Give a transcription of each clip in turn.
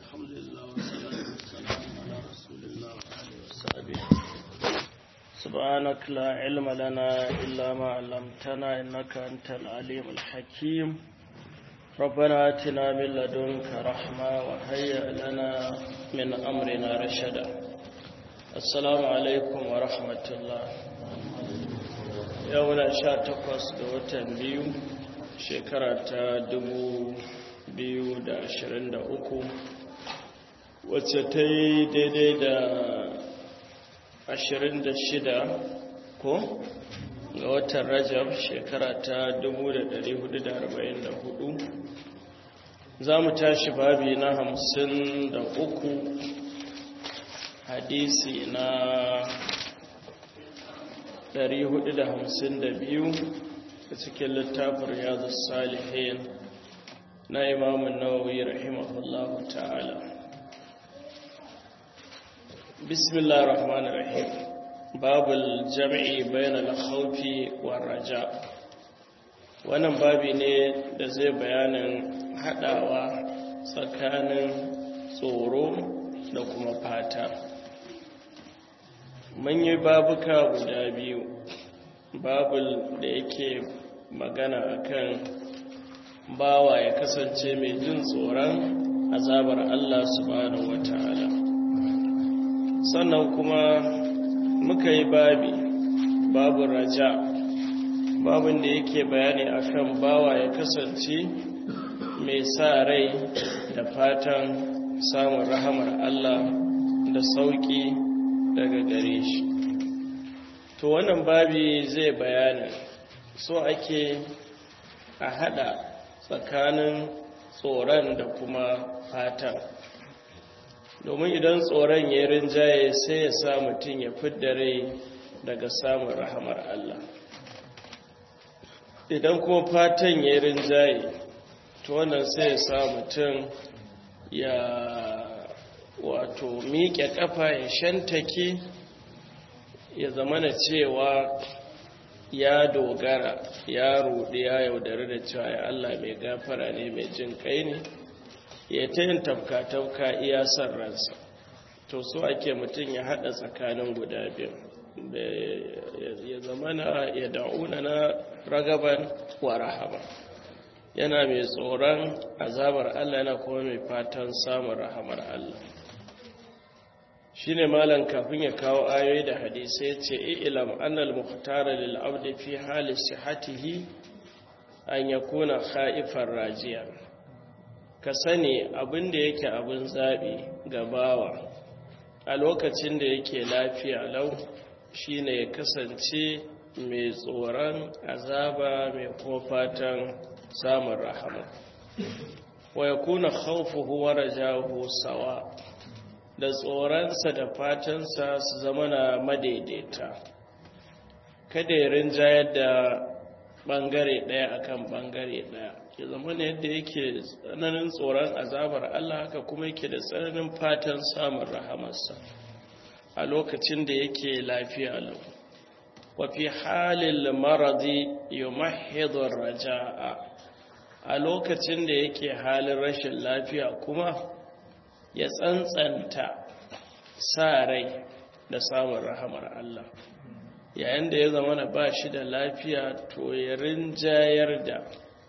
الحمد لله والصلاة والسلام على رسول الله وآله وصحبه سبحانك لا علم لنا إلا ما علمتنا إنك أنت العليم الحكيم ربنا آتنا من لدنك رحمة وهيئ لنا من أمرنا رشدا السلام عليكم ورحمة الله يوم شاتقوس دوتن بيو شكرة دبو biyu da ashirin da uku wacce ta yi daidai da ashirin da shida ko ga watan rajab shekara ta dubu da dari hudu da arba'in da hudu za mu tashi babi na hamsin da uku hadisi na dari hudu da hamsin da biyu a cikin littafin riyadu salihin na imamun nawawi rahimahullahu ta'ala bismillah rahman rahim babul jam'i bainal khawfi war raja wannan babi ne da zai bayanin hadawa tsakanin tsoro da kuma fata mun yi babuka guda biyu babul da yake magana akan bawa ya kasance mai jin tsoron azabar Allah subhanahu wata'ala sannan kuma muka yi babi babu raja babin da yake bayani akan bawa ya kasance mai sa rai da fatan samun rahamar Allah da sauki daga gare shi to wannan babi zai bayani so ake a hada tsakanin tsoron da kuma fatan domin idan tsoron ya rinjaye sai ya sa mutum ya fidda rai daga samun rahamar Allah idan kuma fatan ya rinjaye to wannan sai ya sa mutum ya wato miƙe ƙafa ya shantake ya zamana cewa ya dogara ya ruɗi ya yaudari da cewa ya Allah mai gafara ne mai jin kai ne ya ta yin tafka-tafka iya son ransa to so ake mutum ya haɗa tsakanin guda biyu ya zama na ya da'una na ragaban wa rahama yana mai tsoron azabar Allah yana kuma mai fatan samun rahamar Allah shi ne malam kafin ya kawo ayoyi da hadisai ce ilam annal muhtara lil abdi fi hali sihatihi an yakuna khaifan rajiya ka sani abin da yake abin zabi ga bawa a lokacin da yake lafiya lau shine ya kasance mai tsoron azaba mai kuma fatan samun rahama wa yakuna khawfuhu wa rajahu sawa da tsoronsa da fatansa su zama na madaidaita kada ya rinjayar da ɓangare ɗaya akan ɓangare ɗaya ya zama ne yadda yake tsananin tsoron azabar Allah haka kuma yake da tsananin fatan samun rahamarsa a lokacin da yake lafiya lau wafi halin maradi yumahidun raja'a a lokacin da yake halin rashin lafiya kuma ya tsantsanta sa rai da samun rahamar Allah yayin da ya zama na ba shi da lafiya to ya rinjayar da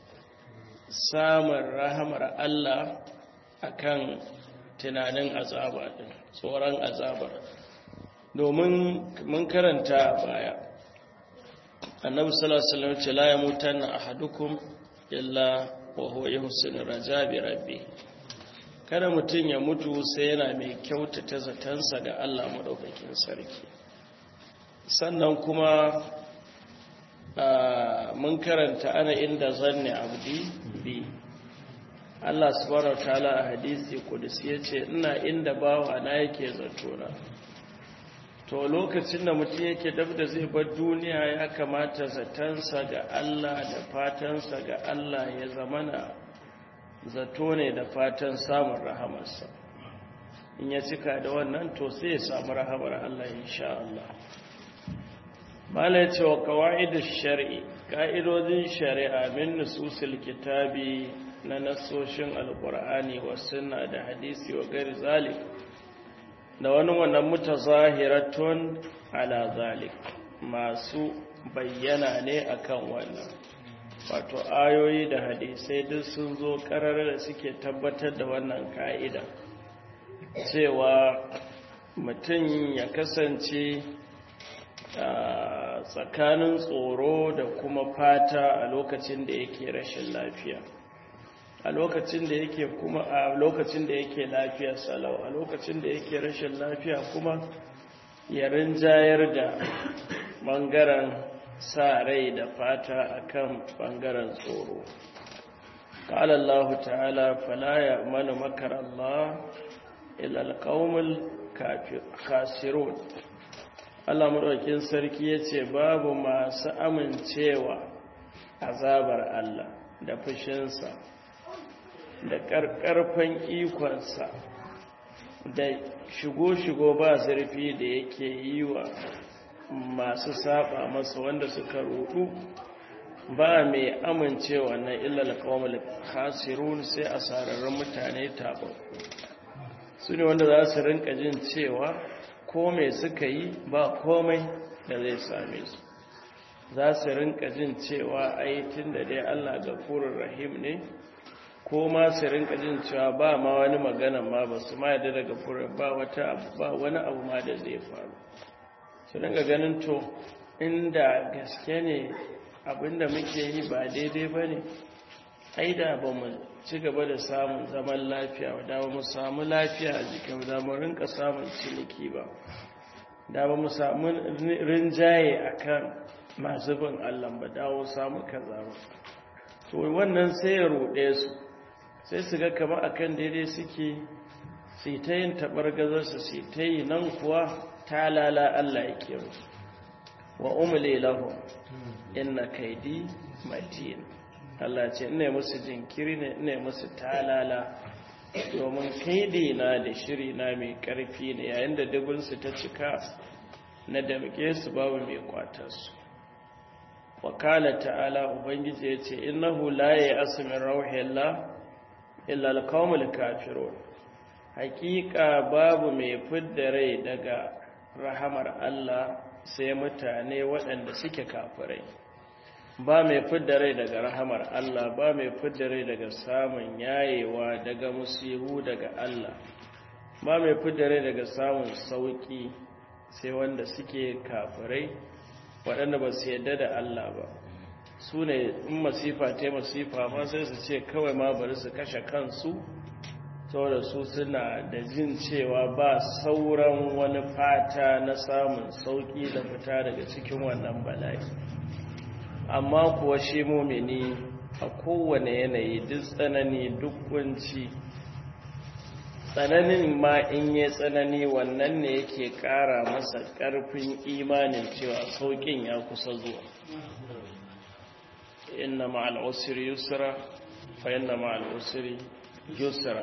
samun rahamar Allah akan tunanin azaba din tsoron azabar domin mun karanta baya annabi sallallahu alaihi wasallam ce la yamutanna ahadukum illa wa huwa yuhsinu rajabi rabbi kada mutum ya mutu sai yana mai kyautata zatansa ga Allah maɗaukakin sarki sannan kuma mun karanta ana inda zanne abdi bi Allah subhanahu wataala a hadisi kudus yace ina inda bawa na yake zatona to lokacin da mutum yake dab da zai bar duniya ya kamata zatansa ga Allah da fatansa ga Allah ya zamana zato ne da fatan samun rahamarsa in ya cika da wannan to sai ya samu rahamar Allah insha Allah mala ya ce wa kawa'idu shari'i ka'idodin shari'a min nususil kitabi na nasoshin alkur'ani wa sunna da hadisi wa gari zalik da wani wannan mutazahiratun ala zalik masu bayyana ne akan wannan wato ayoyi da hadisai duk sun zo karar da suke tabbatar da wannan ka'ida cewa mutum ya kasance tsakanin tsoro da kuma fata a lokacin da yake rashin lafiya a lokacin da yake kuma a lokacin da yake lafiya salau a lokacin da yake rashin lafiya kuma ya rinjayar da bangaren sa rai da fata akan bangaren tsoro قال الله تعالى فلا يأمن مكر الله إلا القوم الخاسرون Allah maɗaukin sarki ya ce babu masu amincewa azabar Allah da fushinsa da ƙarƙarfan ikonsa da shigo-shigo ba zurfi da yake yi wa masu saba masa wanda suka rudu ba mai amincewa na illal kawamul khasirun sai a sararrun mutane taɓa su ne wanda za su rinka jin cewa ko mai suka yi ba komai da zai same su za su rinka jin cewa aitin da dai Allah gafurur rahim ne ko ma su rinka jin cewa ba ma wani magana ma ba su ma yadda daga furar ba wata ba wani abu ma da zai faru su rinka ganin to inda gaske ne abinda muke yi ba daidai ba ne ai da ba mu ci gaba da samun zaman lafiya da ba mu samu lafiya a jikin da mu rinka samun ciniki ba da ba mu samu rinjaye akan masu bin Allah ba dawo samu kaza ba to wannan sai ya ruɗe su sai su ga kama akan daidai suke su ta yin taɓar su ta yi nan kuwa ta lala Allah ya ke musu wa umle lahum inna kaidi matin Allah ce ina musu jinkiri ne ina musu talala domin kaidi na da shiri na mai karfi ne yayin da dubinsu ta cika na damke su babu mai kwatarsu wakala ta'ala ubangiji ya ce innahu la ya asmin rauhillah illa alqawmul kafirun hakika babu mai fidda rai daga rahamar Allah sai mutane waɗanda suke kafirai ba mai fidda rai daga rahamar Allah ba mai fidda rai daga samun yayewa daga musihu daga Allah ba mai fidda rai daga samun sauki sai wanda suke kafirai waɗanda ba su yadda da Allah ba su ne in masifa ta masifa ma sai su ce kawai ma bari su kashe kansu saboda su suna da jin cewa ba sauran wani fata na samun sauki da fita daga cikin wannan bala'i amma kuwa shi mumini a kowane yanayi duk tsanani duk kunci tsananin ma in yi tsanani wannan ne yake kara masa karfin imanin cewa saukin ya kusa zuwa inna ma'al usri yusra fa inna ma'al usri yusra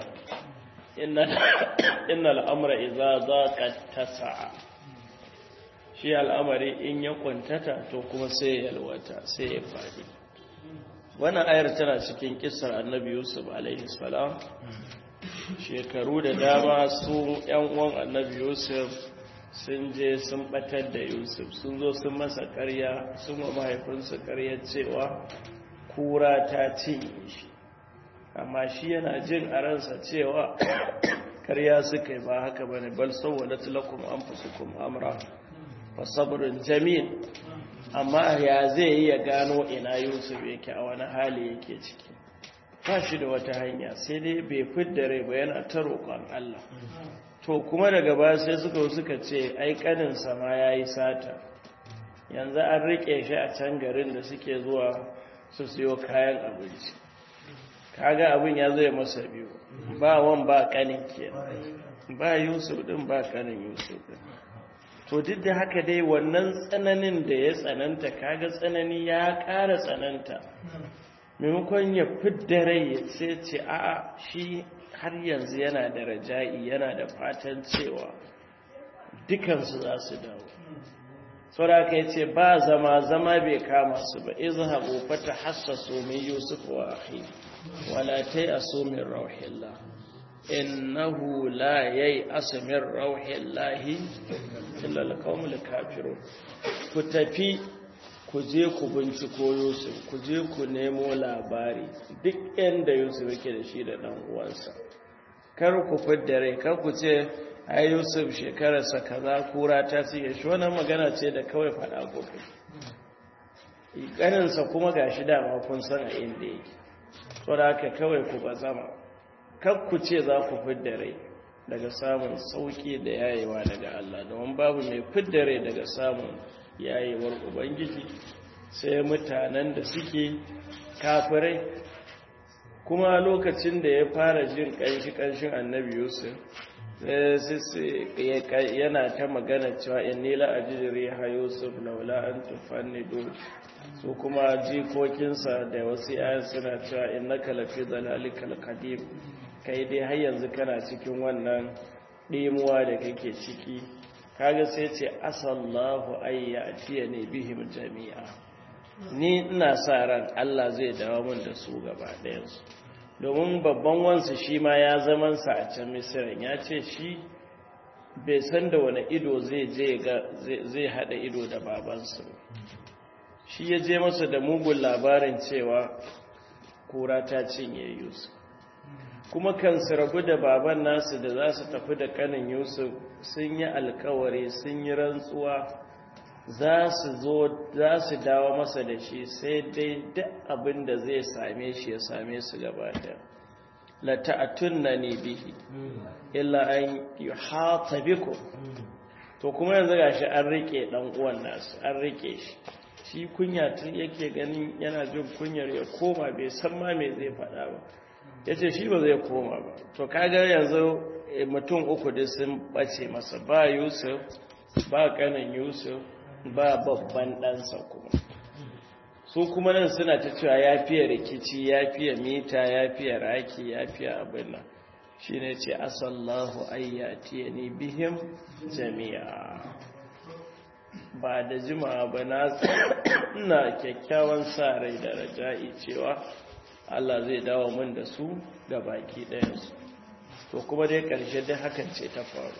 inna al'amura iza za ka tasa'a shi al'amari in ya kwantata to kuma sai ya yalwata sai ya faɗi wannan ayar tana cikin kisar annabi yusuf alaihi salam shekaru da dama su yan uwan annabi yusuf sun je sun batar da yusuf sun zo sun masa karya sun wa mahaifinsu karya cewa kura ta cinye shi amma shi yana jin a ransa cewa karya suka yi ba haka bane bal sawwalat lakum anfusukum amra wa sabrun jamil amma ya zai yi ya gano ina Yusuf yake a wani hali yake ciki ba shi da wata hanya sai dai bai fidda rai ba yana ta roƙon Allah to kuma daga baya sai suka suka ce ai kanin ma yayi sata yanzu an rike shi a can garin da suke zuwa su siyo kayan abinci kaga abin ya zai masa biyu ba wan ba kanin ke ba yusuf din ba kanin yusuf din to duk da haka dai wannan tsananin da ya tsananta kaga tsanani ya ƙara tsananta maimakon ya fidda rai ya ce ce a'a shi har yanzu yana da raja'i yana da fatan cewa dukansu za su dawo saboda ka yace ba zama zama bai kama su ba izhabu fatahassasu min yusuf wa akhi wala tayasu min rauhillah innahu la yay'asu min rauhillahi illa alqawmul kafirun ku tafi ku je ku binciko yusuf ku je ku nemo labari duk inda yusuf yake da shi da dan uwansa kar ku fidda rai kar ku ce ai yusuf shekararsa kaza kura ta siya shi wannan magana ce da kawai faɗa gobe ƙaninsa kuma ga shi dama kun san a inda yake so da haka kawai ku ba zama kar ku ce za ku fidda rai daga samun sauƙi da yayewa daga Allah domin babu mai fidda rai daga samun yayewar ubangiji sai mutanen da suke kafirai kuma lokacin da ya fara jin ƙanshi-ƙanshin annabi yusuf yana ta magana cewa in nila a jijiri ha yusuf laula an tufanni do su kuma jikokinsa da wasu yayan suna cewa in na kalafi zalalikal kadim kai dai har yanzu kana cikin wannan ɗimuwa da kake ciki kaga sai ce asallahu ayya atiya ne bihim jami'a ni ina sa ran Allah zai dawo min da su gaba ɗayansu domin babban wansu shi ma ya zamansa a can misirin ya ce shi bai san da wani ido zai je zai haɗa ido da babansu shi ya je masa da mugun labarin cewa kura ta cinye yusuf kuma kan su rabu da baban nasu da za su tafi da kanin yusuf sun yi alkawari sun yi rantsuwa za su zo za su dawo masa da shi sai dai duk abin da zai same shi ya same su gaba da la ta'tunna ni bihi illa an yuhata bikum to kuma yanzu gashi an rike dan uwan nasu an rike shi shi kunya tun yake ganin yana jin kunyar ya koma bai san ma me zai faɗa ba yace shi ba zai koma ba to kaga yanzu mutum uku da sun bace masa ba Yusuf ba kanin Yusuf ba babban ɗansa kuma su kuma nan suna ta cewa ya fiye rikici ya fiye mita ya fiye raki ya fiye abin nan shi ne ce asallahu ayyati ni bihim jami'a ba da jima'a ba na kyakkyawan sa rai da raja'i cewa Allah zai dawo min da su ga baki ɗayansu to kuma dai ƙarshe dai hakan ce ta faru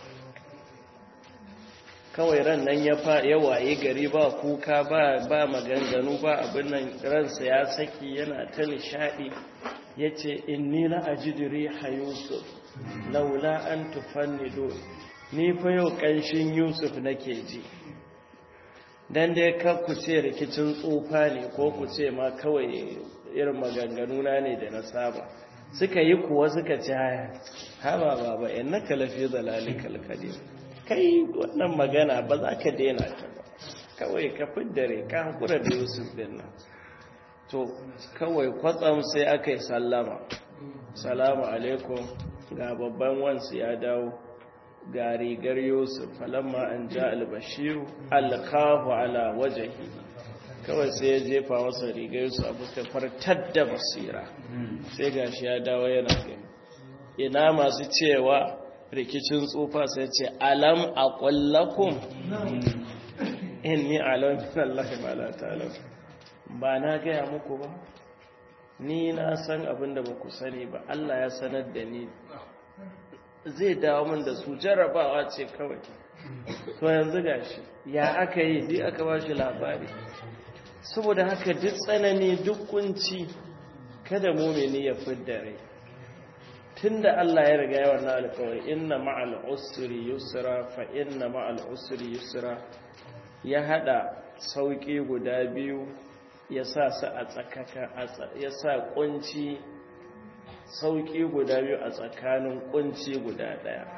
kawai ran nan ya waye gari ba kuka ba ba maganganu ba abin nan ransa ya saki yana ta nishadi yace inni la ajidri hayusuf laula an tufannidu ni fa yau kanshin yusuf nake ji dan dai ka ku ce rikicin tsufa ne ko ku ce ma kawai irin maganganu na ne da na saba suka yi kuwa suka ci haya haba baba innaka lafi dalalikal qadim kai wannan magana ba za ka daina ta ba kawai ka fiddare ka hankura da yusuf din nan to kawai kwatsam sai aka yi sallama salamu alaikum ga babban wansu ya dawo ga rigar yusuf falamma an ja albashiru alkahu ala wajahi kawai sai ya jefa masa rigar yusuf a fuskar fartar da basira sai gashi ya dawo yana gani ina masu cewa rikicin tsufa sai ce alam a ƙwallakun inni alam min Allah ma la ta'lam ba na gaya muku ba ni na san abin da baku sani ba Allah ya sanar da ni zai dawo min da su jarrabawa ce kawai to yanzu gashi ya aka yi dai aka ba shi labari saboda haka duk tsanani duk kunci kada mumini ya fidda rai tunda Allah ya riga ya wannan alƙawari inna ma'al usri yusra fa inna ma'al usri yusra ya hada sauki guda biyu ya sa su a tsakaka ya sa kunci sauki guda biyu a tsakanin kunci guda daya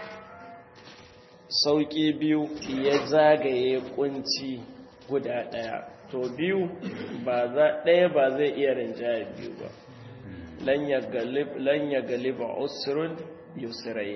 sauki biyu ya zagaye kunci guda daya to biyu ba za daya ba zai iya rinjaye biyu ba lan ya galiba usrun yusrain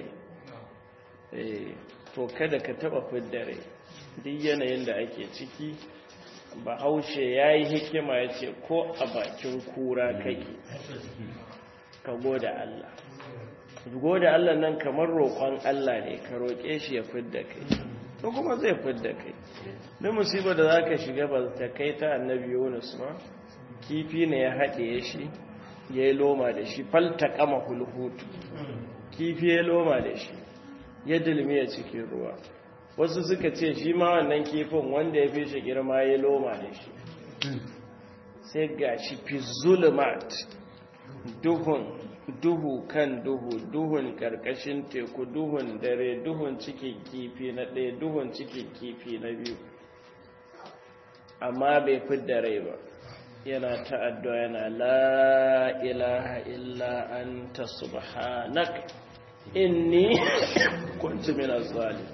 to kada ka taba fiddare duk yanayin da ake ciki bahaushe ya yi hikima ya ce ko a bakin kura kake ka goda Allah goda Allah nan kamar roƙon Allah ne ka roƙe shi ya fidda kai to kuma zai fidda kai duk musibar da za ka shiga ba ta kai ta annabi yunus ma kifi ne ya haɗe shi ya yi loma da shi falta kama hulhutu kifi ya loma da shi ya dilmiya cikin ruwa wasu suka ce shi ma wannan kifin wanda ya fi shi girma ya loma da shi sai ga shi fi zulumat duhun duhu kan duhu duhun karkashin teku duhun dare duhun cikin kifi na ɗaya duhun cikin kifi na biyu amma bai fidda rai ba yana ta'addo yana la ilaha illa anta subhanak inni kuntu minaz zalim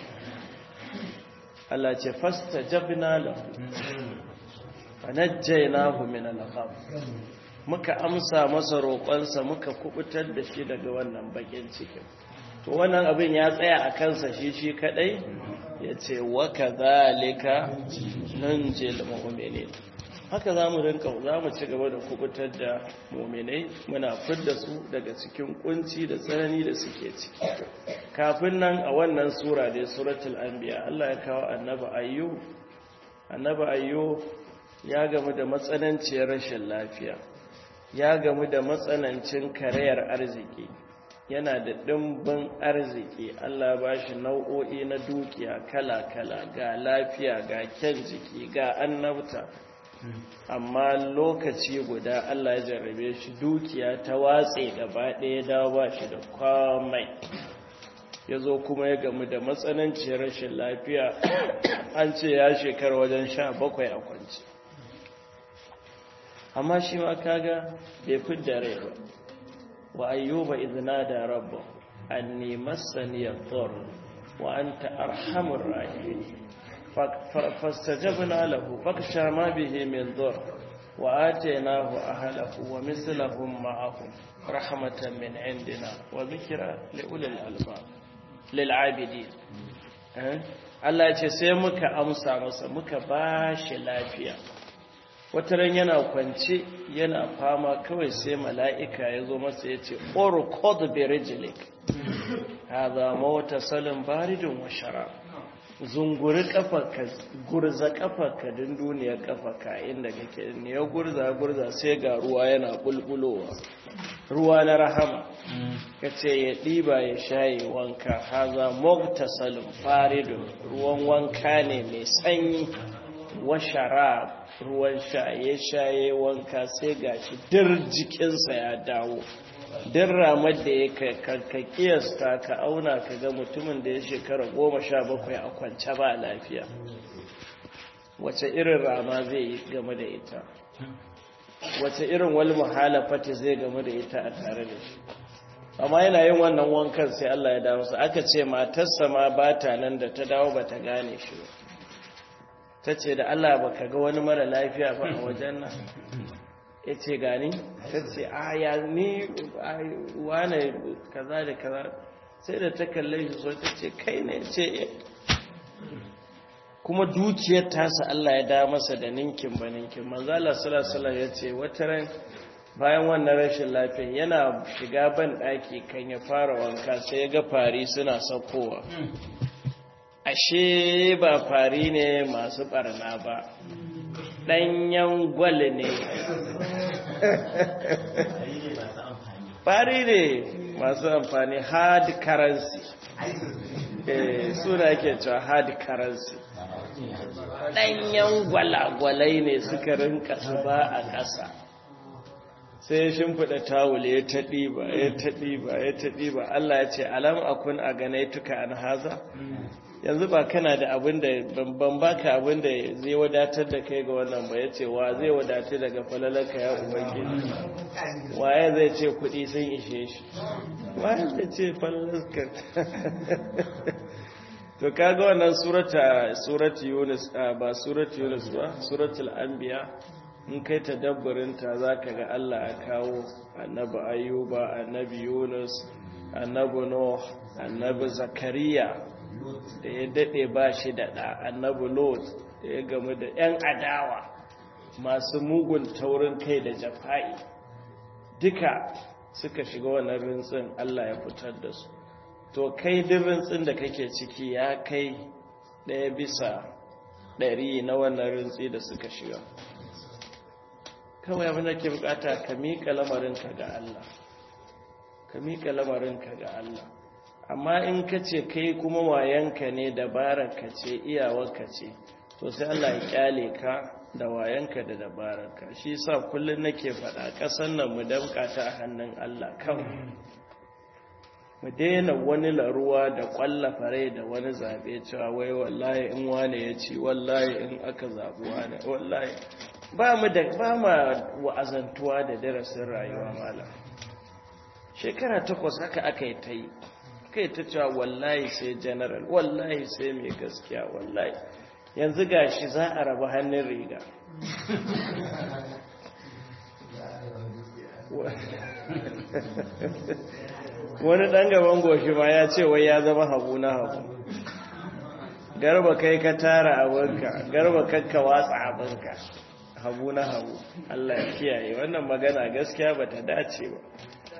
Allah ce fastajabna lahu fanajjaynahu min al-gham muka amsa masa roƙonsa muka kubutar da shi daga wannan bakin cikin to wannan abin ya tsaya a kansa shi shi kadai ya ce wa kadhalika nunjil mu'minin haka za mu rinka za mu ci gaba da kubutar da mu'minai muna fidda su daga cikin kunci da tsanani da suke ciki kafin nan a wannan sura dai suratul anbiya Allah ya kawo annabi ayyub annabi ayyub ya gamu da matsananciyar rashin lafiya ya gamu da matsanancin karayar arziki yana da ɗimbin arziki Allah ba shi nau'o'i na dukiya kala-kala ga lafiya ga kyan jiki ga annabta amma lokaci guda Allah ya jarrabe shi dukiya ta watse gaba ɗaya dawo ba shi da kwamai ya zo kuma ya gamu da matsananciyar rashin lafiya an ce ya shekara wajen sha bakwai a kwanci amma shi ma kaga bai fidda rai ba wa ayyuba idna da rabba anni massani yadur wa anta arhamur rahimin fastajabna lahu faksha ma bihi min dur wa atainahu ahlahu wa mislahum ma'ahum rahmatan min indina wa dhikra li ulil albab lil abidin Allah ya ce sai muka amsa masa muka bashi lafiya wata ran yana kwance yana fama kawai sai mala'ika ya zo masa ya ce orkod berijilik haza mawata salin baridin wa shara zunguri kafarka gurza kafarka din duniyar kafarka inda kake ne ya gurza gurza sai ga ruwa yana bulbulowa ruwa na rahama ka ce ya ɗiba ya shaye wanka haza mawata salin baridin ruwan wanka ne mai sanyi wa sharab ruwan shaye-shaye wanka sai gashi dir jikinsa ya dawo din ramar da ya ka kiyasta ka auna ka ga mutumin da ya shekara goma sha bakwai a kwance ba lafiya wace irin rama zai yi game da ita wace irin wani muhalafati zai game da ita a tare da shi amma yana yin wannan wankan sai Allah ya dawo aka ce matarsa ma ba ta nan da ta dawo ba ta gane shi ba ta ce da Allah ba ka ga wani mara lafiya ba a wajen nan ya ce gani ta ce a ya ni wane kaza da kaza sai da ta kalle shi so ta ce kai ne ce kuma dukiyar tasa Allah ya da masa da ninkin ba ninkin manzala salasala ya ce wata ran bayan wannan rashin lafiya yana shiga ban ɗaki kan ya fara wanka sai ya ga fari suna saukowa ashe ba fari ne masu barna ba ɗanyen gwal ne fari ne masu amfani hard currency suna ke cewa hard currency ɗanyen gwalagwalai ne suka rinka ba a ƙasa sai shimfiɗa tawul ya taɗi ba ya taɗi ba ya taɗi ba Allah ya ce alam akun a ganai tuka an haza yanzu ba kana da abin da ban baka abin da zai wadatar da kai ga wannan ba ya ce wa zai wadatar daga falalarka ya ubangiji waye zai ce kuɗi sun ishe shi waye zai ce falalarka to kaga wannan surata surati yunus ba surati yunus ba suratul anbiya in kai tadabburinta zaka ga Allah ya kawo annabi ayyuba annabi yunus annabi nuh annabi zakariya da ya dade ba shi da ɗa annabi lot da ya gamu da 'yan adawa masu mugun taurin kai da jafa'i duka suka shiga wannan rintsin Allah ya fitar da su to kai duk rintsin da kake ciki ya kai ɗaya bisa ɗari na wannan rintsi da suka shiga kawai abin da ke bukata ka miƙa lamarinka ga Allah ka miƙa lamarinka ga Allah amma in ka ce kai kuma wayanka ne dabararka ce iyawarka ce to sai Allah ya kyale ka da wayanka da dabararka shi sa kullum nake faɗa ƙasar nan mu damƙa ta a hannun Allah kawai mu daina wani laruwa da ƙwalla fare da wani zaɓe cewa wai wallahi in wane ya ci wallahi in aka zaɓi wane wallahi ba mu da ba ma wa'azantuwa da darasin rayuwa malam shekara takwas haka aka yi ta yi kai ta cewa wallahi sai general wallahi sai mai gaskiya wallahi yanzu gashi za a rabu hannun riga wani ɗan gaban goshi ma ya ce wai ya zama hagu na hagu garba kai ka tara abinka garba kakka watsa abinka hagu na hagu Allah ya kiyaye wannan magana gaskiya ba ta dace ba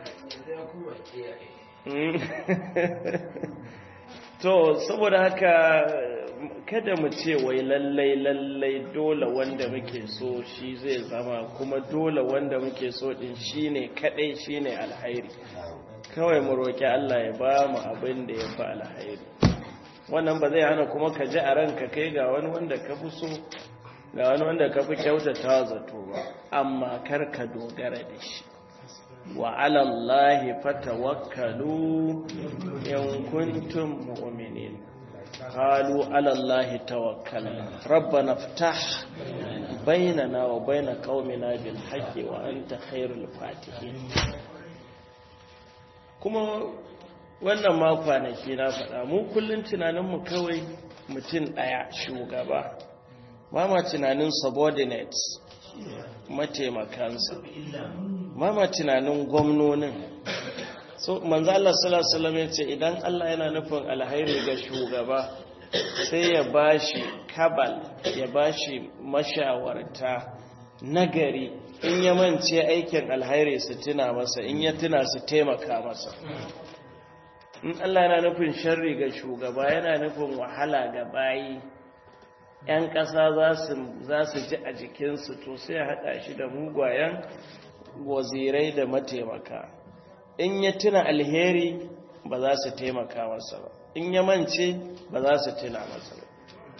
to saboda haka kada mu ce wai lallai lallai dole wanda muke so shi zai zama kuma dole wanda muke so din shine kadai shine alhairi kawai mu roki Allah ya ba mu abin da ya fi alhairi wannan ba zai hana kuma ka ji a ranka kai ga wani wanda ka fi so ga wani wanda ka fi kyautata zato ba amma kar ka dogara da shi wa alallahi fatawakkalu in kuntum mu'minin qalu alallahi tawakkalna rabbana iftah bainana wa bain qaumina bil haqqi wa anta khairul fatihin kuma wannan ma kwanaki na faɗa mu kullun tunanin mu kawai mutum ɗaya shugaba ba ma tunanin subordinates mataimakansa ba ma tunanin gwamnonin so manzo Allah sallallahu alaihi wasallam yace idan Allah yana nufin alhairi ga shugaba sai ya bashi kabal ya bashi mashawarta nagari in ya mance aikin alhairi su tuna masa in ya tuna su taimaka masa in Allah yana nufin sharri ga shugaba yana nufin wahala ga bayi ‘yan ƙasa za su ji a jikinsu to sai ya haɗa shi da mugwayen wazirai da mataimaka in ya tuna alheri ba za su taimaka masa ba in ya mance ba za su tuna masa ba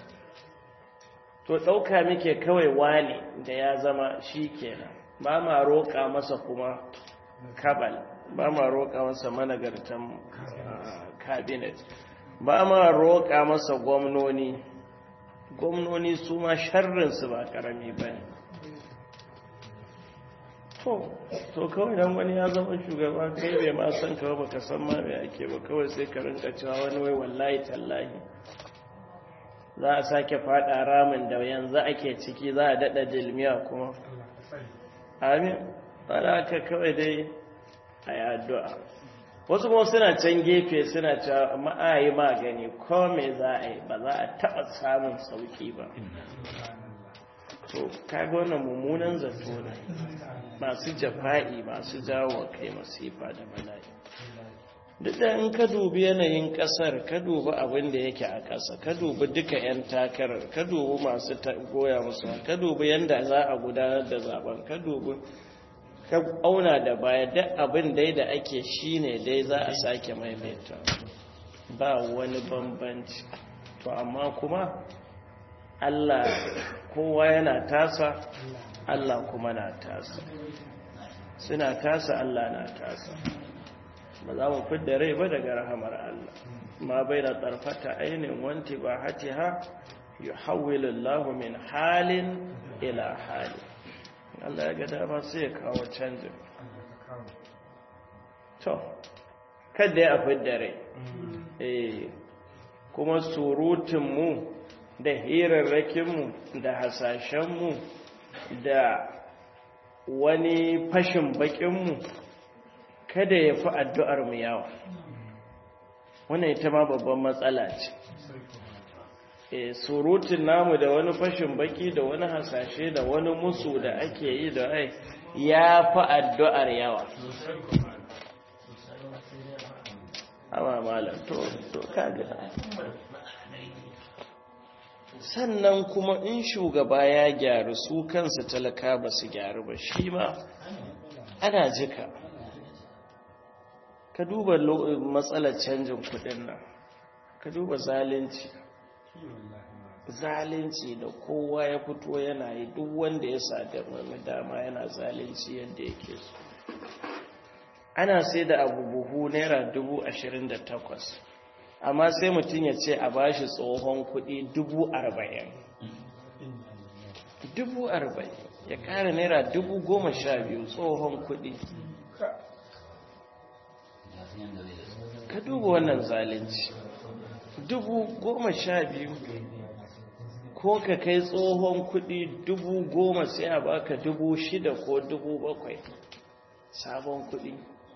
to ɗauka muke kawai wane da ya zama shi kenan ba ma roƙa masa kuma kabal ba ma roƙa masa managartan cabinet ba ma roƙa masa gwamnoni gwamnoni su ma sharrinsu ba ƙarami ba ne to to kawai dan wani ya zama shugaba kai bai ma san kawai baka san ma me ake ba kawai sai ka rinka cewa wani wai wallahi tallahi za a sake fada ramin da yanzu ake ciki za a dada dilmiya kuma amin ana haka kawai dai a yi addu'a wasu kuma suna can gefe suna cewa ma'ayi magani ko me za a yi ba za a taɓa samun sauƙi ba to kaga wannan mummunan zato ne masu jafa'i masu jawo kai masifa da bala'i duk da in ka dubi yanayin kasar ka dubi abin da yake a ƙasa ka dubi duka 'yan takarar ka dubi masu goya musu ka dubi yadda za a gudanar da zaben ka dubi ka auna da baya duk abin dai da ake shine dai za a sake maimaita ba wani bambanci to amma kuma Allah kowa yana tasa Allah kuma na tasa suna tasa Allah na tasa ba za mu fidda rai ba daga rahamar Allah ma bai da tsarfata ainihin wanti ba hati ha yi hawilullahu min halin ila hali Allah ya ga dama sai ya kawo canjin to kada ya fidda rai eh kuma surutunmu da hirarrakinmu da hasashenmu da wani fashin bakinmu kada ya fi addu'armu yawa wannan ita ma babban matsala ce e surutun namu da wani fashin baki da wani hasashe da wani musu da ake yi da ai ya fi addu'ar yawa amma malam to to kaga sannan kuma in shugaba ya gyaru su kansu talaka ba su gyaru ba shi ma ana jika ka duba matsalar canjin kudin nan ka duba zalunci zalunci da kowa ya fito yana yi duk wanda ya sadar wani dama yana zalunci yadda yake so ana sai da abu buhu naira dubu ashirin da takwas amma sai mutum ya ce a bashi tsohon kudi dubu arba'in dubu arba'in ya kara naira dubu goma sha biyu tsohon kudi ka duba wannan zalunci dubu goma sha biyu ko ka kai tsohon kudi dubu goma sai a baka dubu shida ko dubu bakwai sabon kudi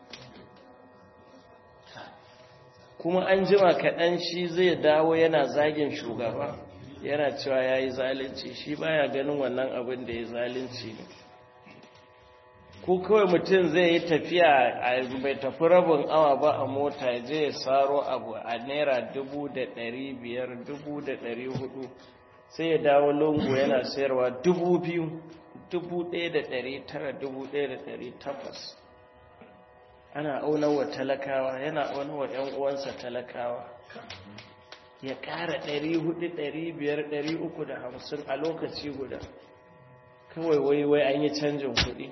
kuma an jima kaɗan shi zai dawo yana zagin shugaba yana cewa ya yi zalunci shi baya ganin wannan abin da ya zalunci ne ko kawai mutum zai yi tafiya a bai tafi rabin awa ba a mota je ya saro abu a naira dubu da ɗari biyar dubu da ɗari hudu sai ya dawo lungu yana sayarwa dubu biyu dubu ɗaya da ɗari tara dubu ɗaya da ɗari takwas ana auna wa talakawa yana auna wa ‘yan uwansa talakawa ya ƙara ɗari hudu ɗari biyar ɗari uku da hamsin a lokaci guda kawai wai wai an yi canjin kuɗi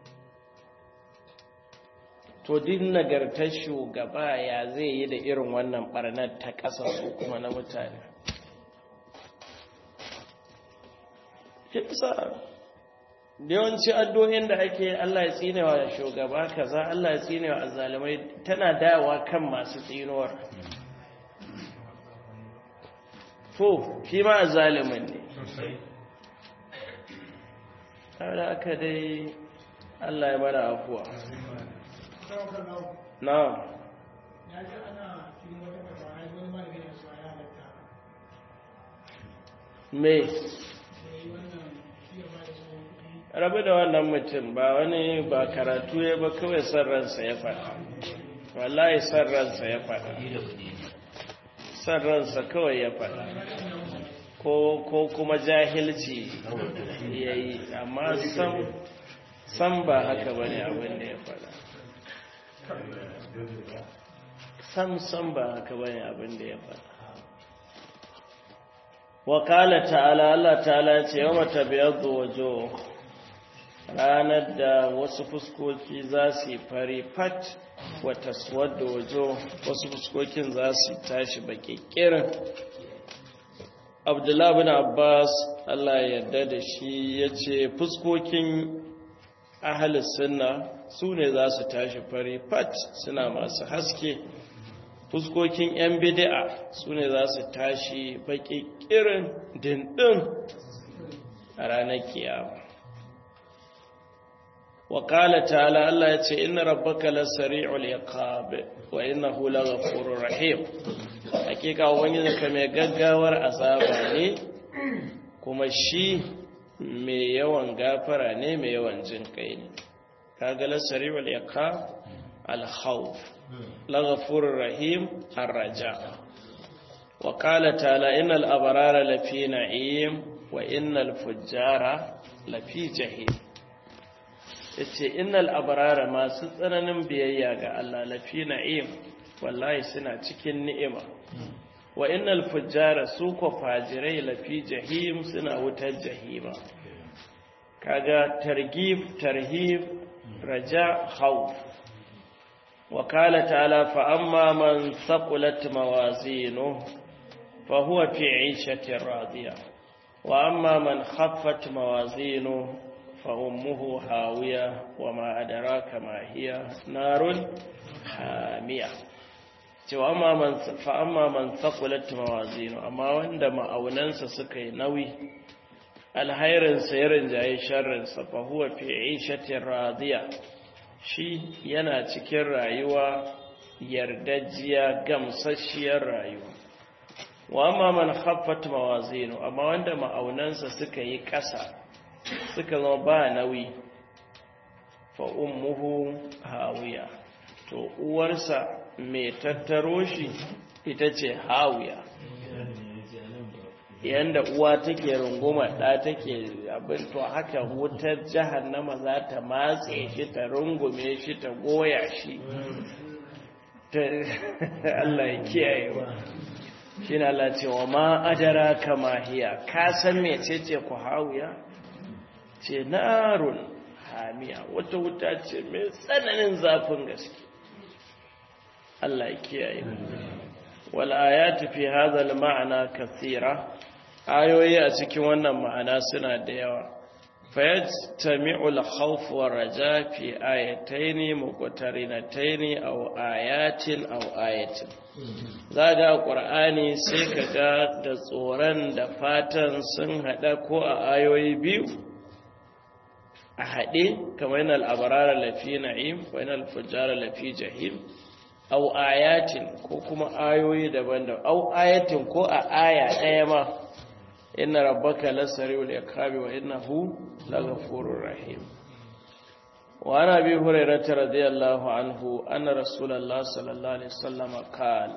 to din nagartar shugaba ya zai yi da irin wannan ɓarnar ta ƙasa su kuma na mutane yawanci addu'o'in da ake Allah ya tsinewa shugaba kaza Allah ya tsinewa azzalimai tana dawa kan masu tsinuwar to shi ma azzalimin ne har aka dai Allah ya mana afuwa na me rabu da wannan mutum ba wani ba karatu ya ba kawai son ransa ya faɗa wallahi son ransa ya faɗa son ransa kawai ya faɗa ko kuma jahilci ya yi amma san ba haka ba ne abin da ya faɗa sam sam ba haka ba ne abin da ya faɗa wakala ta'ala Allah ta'ala ce yawa tabiyar wajo ranar da wasu fuskoki za su yi fari fat wata suwar da wajo wasu fuskokin za su tashi bakikirin abdullahi bin abbas allah yarda da shi ya ce fuskokin ahalis sunna su ne za su tashi fari fat suna masu haske fuskokin 'yan bidi'a su ne za su tashi bakikirin dindin a ranar kiyama وقال تعالى الله يتي إن ربك لسريع العقاب وإنه لغفور رحيم حقيقة وانجزك ميقاقاور أصابة ne kuma shi mai yawan gafara ne mai yawan jin kai ne kaga lasari wal iqab al khawf laghafurur rahim ar raja wa qala ta'ala innal abrara lafi na'im wa innal fujjara lafi jahim ya ce innal abarara masu tsananin biyayya ga Allah lafi na'im wallahi suna cikin ni'ima wa innal fujjara su ko fajirai lafi jahim suna wutar jahima kaga targhib tarhib raja khawf wa qala ta'ala fa amma man thaqulat mawazinu fa huwa fi 'ishatin radiya wa amma man khaffat mawazinu فأمه هاوية وما أدراك ما هي نار حامية فأما من ثقلت موازينه أما وندما أوننس سكي نوي الهير سيرن جاي شر فهو في عيشة راضية shi yana cikin rayuwa yardajiya gamsasshiyar rayuwa wa amma man khaffat mawazinu amma wanda ma'aunansa suka yi ƙasa suka zama ba nauyi fa ummuhu hawiya to uwarsa mai tattaro shi ita ce hawiya yanda uwa take runguma ɗa take abin to haka wutar jahannama za ta matse shi ta rungume shi ta goya shi Allah ya kiyaye ba shi na Allah cewa ma ajara kama hiya ka san mecece ku hawiya ce narun hamiya wata wuta ce mai tsananin zafin gaske Allah ya kiyaye wal ayatu fi hadha al ma'na kathira ayoyi a cikin wannan ma'ana suna da yawa fayajtami'u al khawf wa raja fi ayatayn muqtarinatayn aw ayatin aw ayatin zaga qur'ani sai kaga da tsoron da fatan sun hada ko a ayoyi biyu a haɗe kamar yana al'abarara lafi na'im wa yana alfajara lafi jahim au ayatin ko kuma ayoyi daban-daban au ayatin ko a aya ɗaya ma inna rabbaka lasari'ul iqabi wa innahu laghafurur rahim wa ana bi hurairah radiyallahu anhu anna rasulullah sallallahu alaihi wasallam qala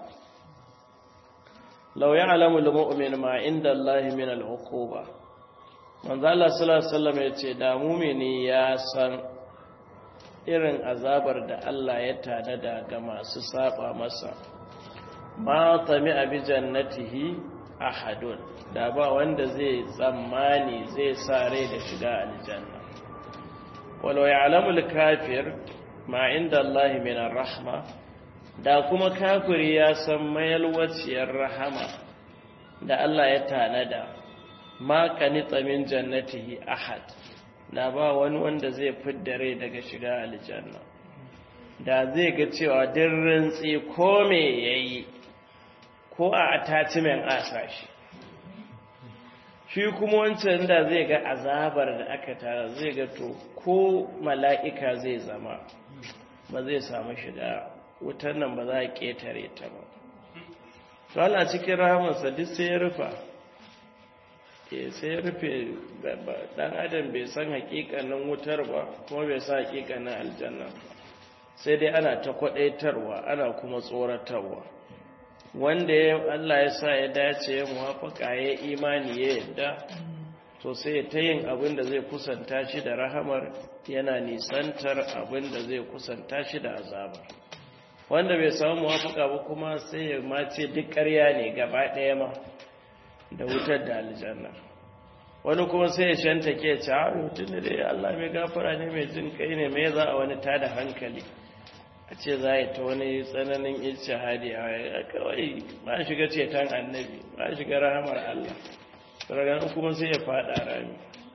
law ya'lamu al-mu'minu ma inda Allah min al-uquba manzo Allah sallallahu alaihi wasallam yace da mu'mini ya san irin azabar da Allah ya tanada ga masu saba masa ma tami abi jannatihi ahadun da ba wanda zai tsammani zai sa rai da shiga aljanna walau ya'lamul kafir ma inda Allah min rahma da kuma kafiri ya san mayalwaciyar rahama da Allah ya tanada ma kanita min jannatihi ahad da ba wani wanda zai fidda rai daga shiga aljanna da zai ga cewa din rintsi ko me yayi ko a attachment asa shi shi kuma wancan da zai ga azabar da aka tara zai ga to ko mala'ika zai zama ba zai samu shiga wutar nan ba za a ƙetare ta ba to Allah cikin rahamarsa duk sai ya rufa sai ya rufe dan adam bai san hakikanin wutar ba kuma bai san hakikanin aljanna sai dai ana ta kwadaitarwa ana kuma tsoratarwa wanda ya Allah ya sa ya dace ya muwafaka ya imani ya yadda to sai ta yin abin da zai kusanta shi da rahamar yana nisantar abin da zai kusanta shi da azabar wanda bai samu muwafaka ba kuma sai ya mace duk ƙarya ne gaba ɗaya ma da wutar da aljanna wani kuma sai ya shanta ke ci a mutum da dai Allah mai gafara ne mai jin kai ne mai za a wani tada hankali a ce za a yi ta wani tsananin ilce hadi a kawai ba shiga ceton annabi ba shiga rahamar Allah saraganin kuma sai ya fada rami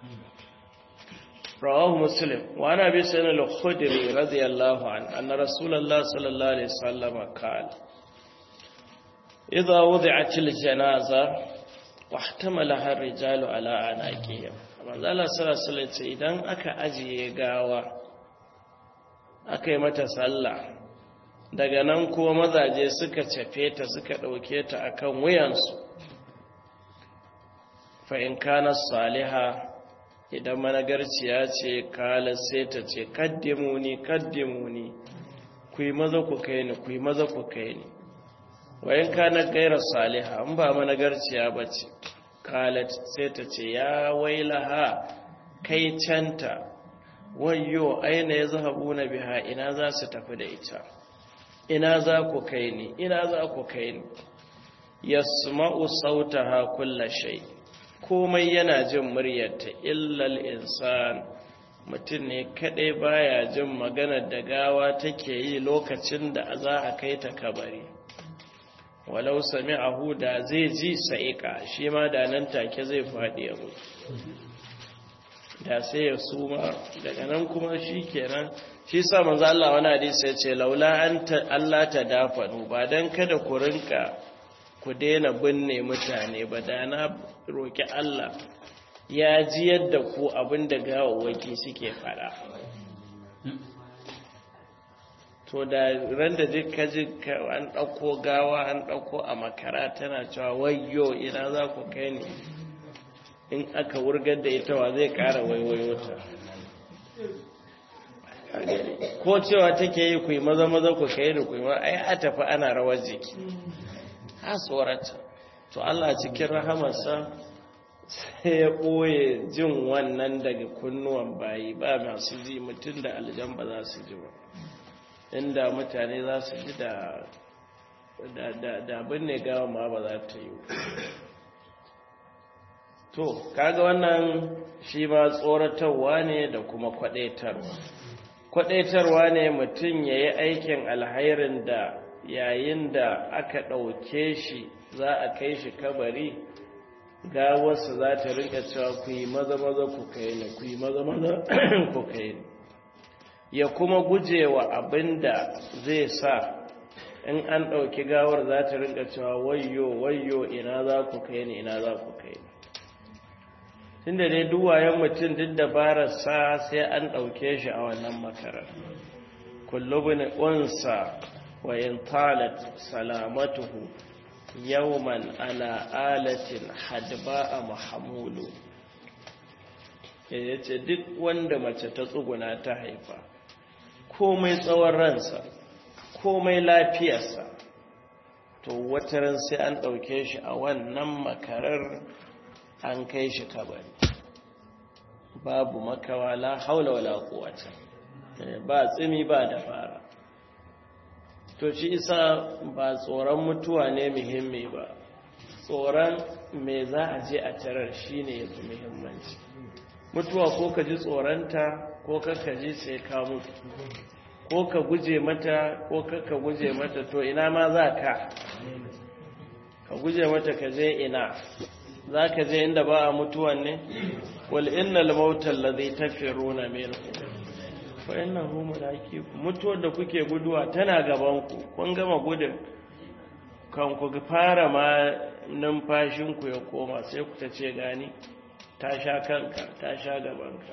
rawahu muslim wa ana bi sanar al-khudri radiyallahu an anna rasulullah sallallahu alaihi wasallam qala idza wudi'at al-janaza wahtamalaha ar-rijalu ala anaqihim manzo Allah sallallahu alaihi wasallam idan aka ajiye gawa aka yi mata sallah daga nan kuma mazaje suka cafe ta suka ɗauke ta akan wuyansu fa'in kana saliha idan managarciya ce kala sai ta ce kaddimuni kaddimuni ku yi maza ku kai ni ku yi maza ku kai ni wayan kana gaira saliha in ba managarciya ba ce kalat sai ta ce ya wailaha kai canta wayyo aina ya zahabu na biha ina za su tafi da ita ina za ku kai ni ina za ku kai ni yasma'u sautaha kulla shay komai yana jin muryarta illal insan mutum ne kadai baya jin maganar da gawa take yi lokacin da za a kai ta kabari walau sami'ahu da zai ji sa'ika shi ma da nan take zai faɗi ya mutu da sai ya suma daga nan kuma shi kenan shi sa manzo Allah wani hadisi ya ce laula an Allah ta dafanu ba dan kada ku rinka ku daina binne mutane ba da na roki Allah ya ji yadda ku abinda gawawwaki suke fada to da ran da duk kaji an dauko gawa an dauko a makara tana cewa wayyo ina za ku kai ni in aka wurgar da ita wa zai kara waiwayo ta ko cewa take yi ku yi maza maza ku kai da ku yi ai a tafi ana rawar jiki ha tsorata to Allah cikin rahamarsa sai ya ɓoye jin wannan daga kunnuwan bayi ba masu ji mutum da aljan ba za su ji ba inda mutane za su ji da da binne gawa ma ba za ta yi to kaga wannan shi ma tsoratarwa ne da kuma kwadaitarwa kwadaitarwa ne mutum ya yi aikin alhairin da yayin da aka ɗauke shi za a kai shi kabari gawarsa za ta rinka cewa ku yi maza-maza ku kai ni ku yi maza-maza ku kai ni ya kuma gujewa abin da zai sa in an ɗauki gawar za ta rinka cewa wayo wayo ina za ku kai ni ina za ku kai ni tunda dai duwayen mutum duk dabararsa sai an ɗauke shi a wannan makarar kullubin unsa wa in talat salamatuhu yawman ala alatin hadba a mahamulu ya ce duk wanda mace ta tsuguna ta haifa komai tsawon ransa komai lafiyarsa to wataran sai an ɗauke shi a wannan makarar an kai shi kabari babu makawa la haula wala quwwata ba tsimi ba dabara to shi isa ba tsoron mutuwa ne muhimmi ba tsoron me za a je a tarar shine yafi muhimmanci mutuwa ko ka ji tsoronta ko ka ji sai ka mutu ko ka guje mata ko ka guje mata to ina ma za ka ka guje mata ka je ina za ka je inda ba a mutuwan ne wal innal mautal ladhi tafiruna minhu fa innahu mulaqikum mutuwar da kuke guduwa tana gaban ku kun gama gudun kan ku fara ma numfashin ku ya koma sai ku ta ce gani ta sha kanka ta sha gabanka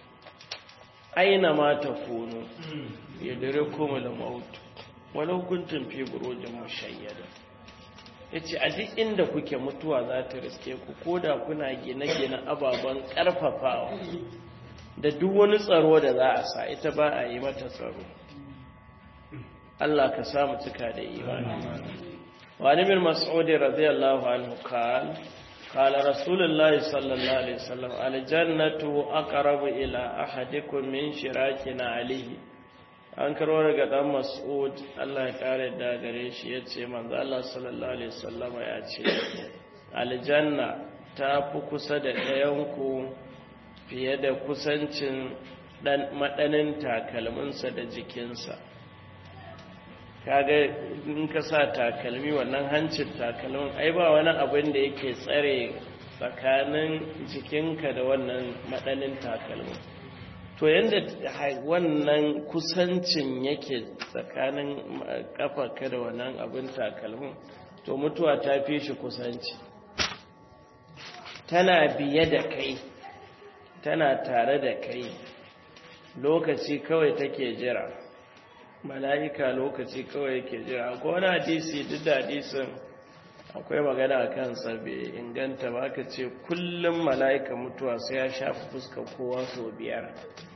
aina ma tafunu yadrikumul maut walau kuntum fi burujin mushayyada ya ce a duk inda kuke mutuwa za ta riske ku ko da kuna gine-gine ababen ƙarfafawa da duk wani tsaro da za a sa ita ba a yi mata tsaro Allah ka samu cika da imani wani bin mas'udi radiyallahu anhu qal qala rasulullahi sallallahu alaihi wasallam aljannatu aqrabu ila ahadikum min shirakina alayhi an karo daga dan mas'ud Allah ya kare da gare shi yace manzo Allah sallallahu alaihi wasallama ya ce aljanna ta fi kusa da ɗayanku fiye da kusancin dan madanin takalminsa da jikinsa kaga in ka sa takalmi wannan hancin takalmin ai ba wani abin da yake tsare tsakanin jikinka da wannan madanin takalmin to yadda wannan kusancin yake tsakanin kafarka da wannan abin takalmin to mutuwa ta fi shi kusanci tana biye da kai tana tare da kai lokaci kawai take jira mala'ika lokaci kawai yake jira ko wani hadisi duk da hadisin akwai magana a kansa bai inganta ba ka ce kullum mala'ika mutuwa sai ya shafi fuskar kowa sau biyar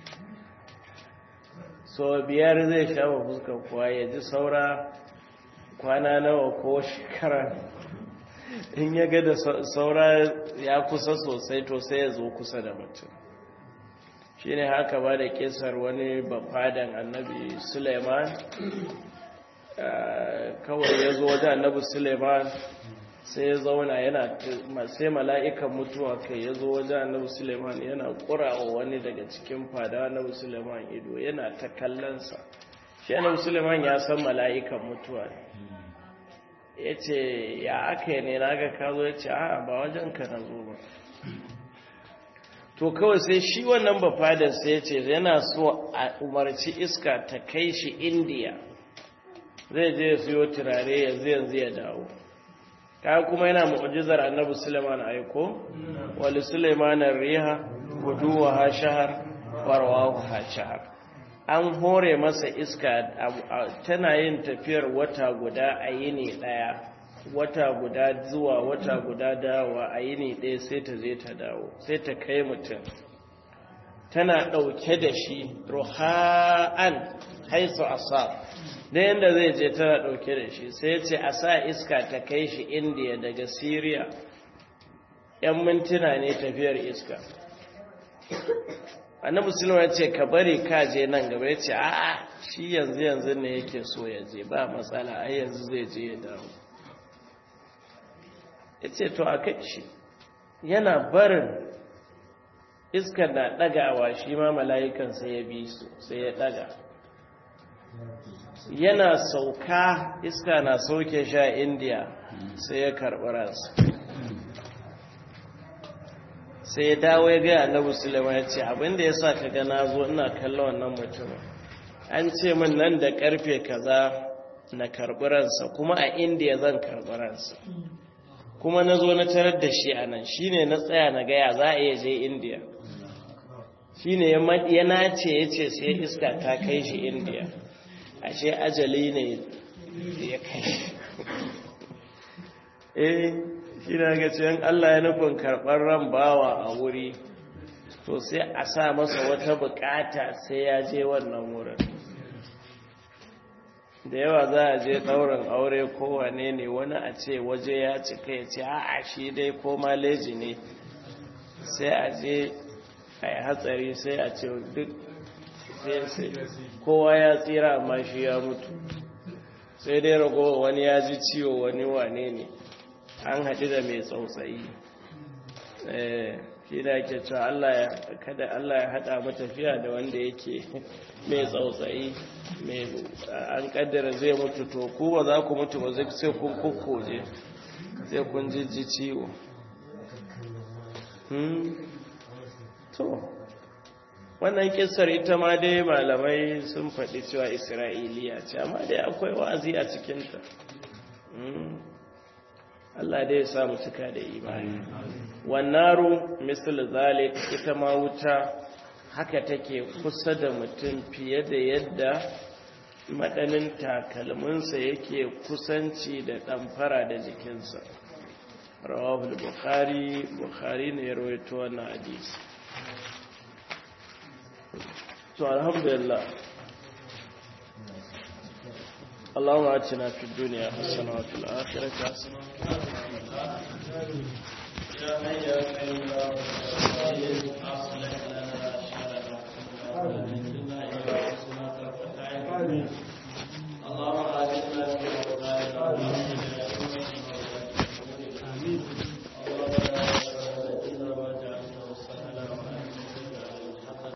sau biyar zai shafa fuskar kowa ya ji saura kwana nawa ko shekara in ya ga da saura ya kusa sosai to sai ya zo kusa da mutum shi ne haka ba da kesar wani bafadan annabi suleiman kawai ya zo wajen annabi suleiman sai ya zauna yana sai mala'ikan mutuwa kai ya zo wajen annabi suleiman yana ƙurawa wani daga cikin fada annabi suleiman ido yana ta kallonsa shi annabi suleiman ya san mala'ikan mutuwa ya ce ya aka yi ne na ga ka zo ya ce a ba wajen ka na zo ba to kawai sai shi wannan bafadar sai ya ce yana so a umarci iska ta kai shi indiya zai je ya siyo turare yanzu yanzu ya dawo ka kuma yana mu'jizar annabi Sulaiman aiko wali Sulaiman riha guduwa ha shahar warwahu ha shahar an hore masa iska tana yin tafiyar wata guda a yini daya wata guda zuwa wata guda dawa a yini daya sai ta je ta dawo sai ta kai mutum tana ɗauke da shi ruha'an haisu asab da yadda zai je tana ɗauke da shi sai ce a sa iska ta kai shi indiya daga syria ‘yan mintuna ne tafiyar iska annabi sulma ya ce ka bari ka je nan gaba ya ce a'a shi yanzu yanzu ne yake so ya je ba matsala ai yanzu zai je ya dawo ya ce to a kai shi yana barin iska na ɗagawa shi ma mala'ikan sai ya bi su sai ya ɗaga yana sauka iska na sauke sha indiya sai ya karɓi ransa sai ya dawo ya gaya annabi sulaiman ya ce abinda ya sa ka ga na zo ina kallon wannan mutumin an ce min nan da karfe kaza na karɓi ransa kuma a indiya zan karɓi ransa kuma na zo na tarar da shi a nan shi ne na tsaya na gaya za a iya je indiya shi ne ya nace ya ce sai iska ta kai shi indiya ashe ajali ne ya kai eh shi na ga cikin Allah ya nufin karɓar ran bawa a wuri to sai a sa masa wata bukata sai ya je wannan wurin da yawa za a je ɗaurin aure kowane ne wani a ce waje ya cika ya ce a shi dai ko maleji ne sai a je a yi hatsari sai a ce duk kowa ya tsira amma shi ya mutu sai dai ragowa wani ya ji ciwo wani wane ne an haɗu da mai tsautsayi shi da ke cewa Allah ya kada Allah ya haɗa mu tafiya da wanda yake mai tsautsayi mai an kaddara zai mutu to ku ba za ku mutu ba sai kun kukkoje sai kun jijji ciwo to wannan kisar ita ma dai malamai sun faɗi cewa isra'iliya ce amma dai akwai wa'azi a cikinta Allah dai ya samu cika da imani wannaru misal zalik ita ma wuta haka take kusa da mutum fiye da yadda madanin takalminsa yake kusanci da ɗamfara da jikinsa rawahul bukhari bukhari ne ya rawaito wannan hadisi to alhamdulillah اللهم آتنا في الدنيا حسنة وفي الآخرة حسنة يا حي يا قيوم